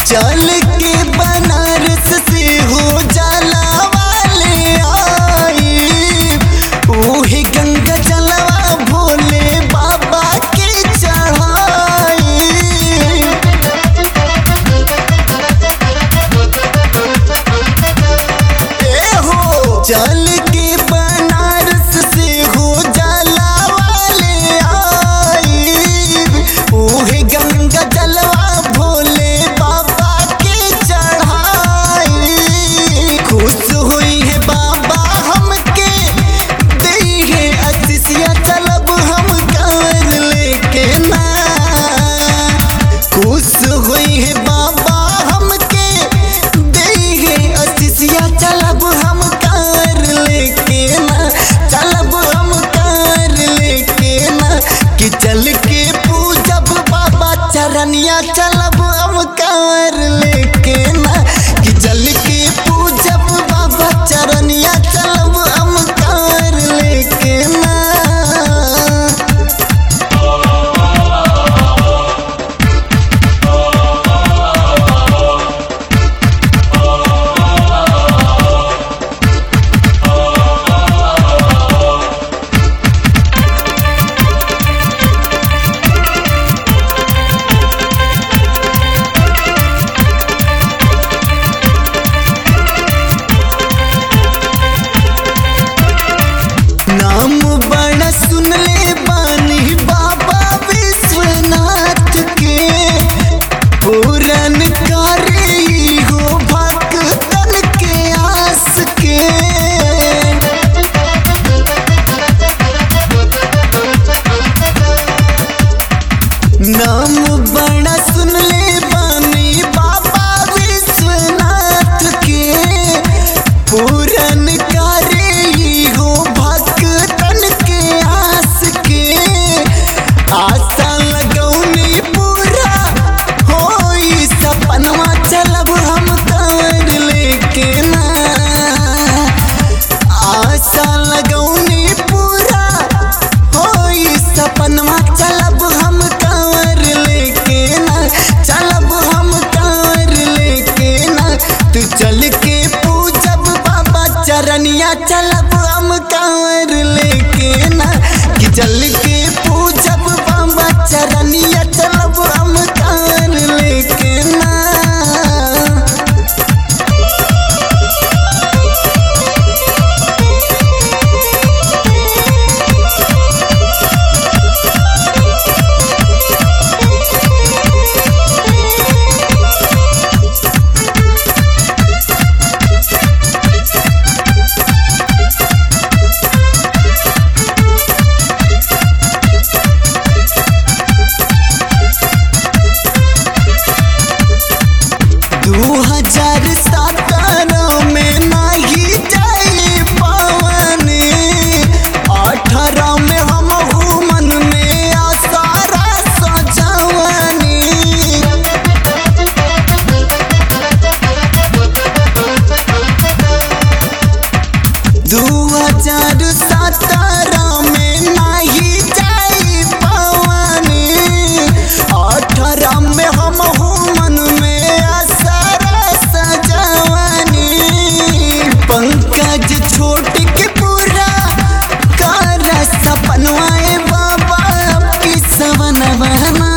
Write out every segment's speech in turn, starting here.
चल के बनारस से हो जाला वाले आई ओहे गंगा जलवा भोले बाबा के चढ़ाई ए हो चल के बनारस से हो जाला वाले आई ओहे गंगा जलवा भोले बाबा के चढ़ाई खुश हुई है बाबा हमके दई है असिसिया चलब हम कर लेके ना खुश हुई है बाबा हमके दई है असिसिया चलब हम कर लेके ना चलब हम कर लेके ना कि चल के पूजब बाबा चरनिया चलब हम कर लेके ना कि चल के पूजब बाबा चरनिया चलब हम कर लेके ना नाम बड़ा सुन ले बानी बाबा विश्वनाथ के पूरन करे हो भक्तन के आस के नाम बड़ा सुन ले बानी बाबा विश्वनाथ के पूरन करे हो भक्तन के आस के आशा लगौनी पूरा होई सपनवा चलब हम कर लेके ना आशा लगौनी पूरा होई सपनवा चलब हम कर लेके ना चलब हम कर लेके ना तू चल के पूजब बाबा चरनिया चलब हम कर लेके ना कि चल के पूजब बाबा चरनिया चलब हम कर लेके ना दू हजार सत्रह में नहीं जाई पवन अठारह में हम मन में आसारा सजवनी दू हजार सत्रह में नहीं जाई पवन अठारह में हम मन में असरा सजवनी पंकज छोट के पूरा कर सपनवाए बाबा की सवनवना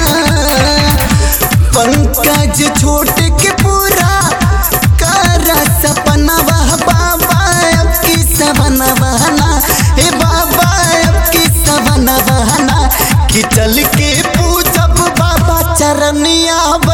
पंकज छोट के पूरा कर सपना वह बाबा अब की सवना बहना हे बाबा अब की सवना बहना कि चल के पूजब बाबा चरनिया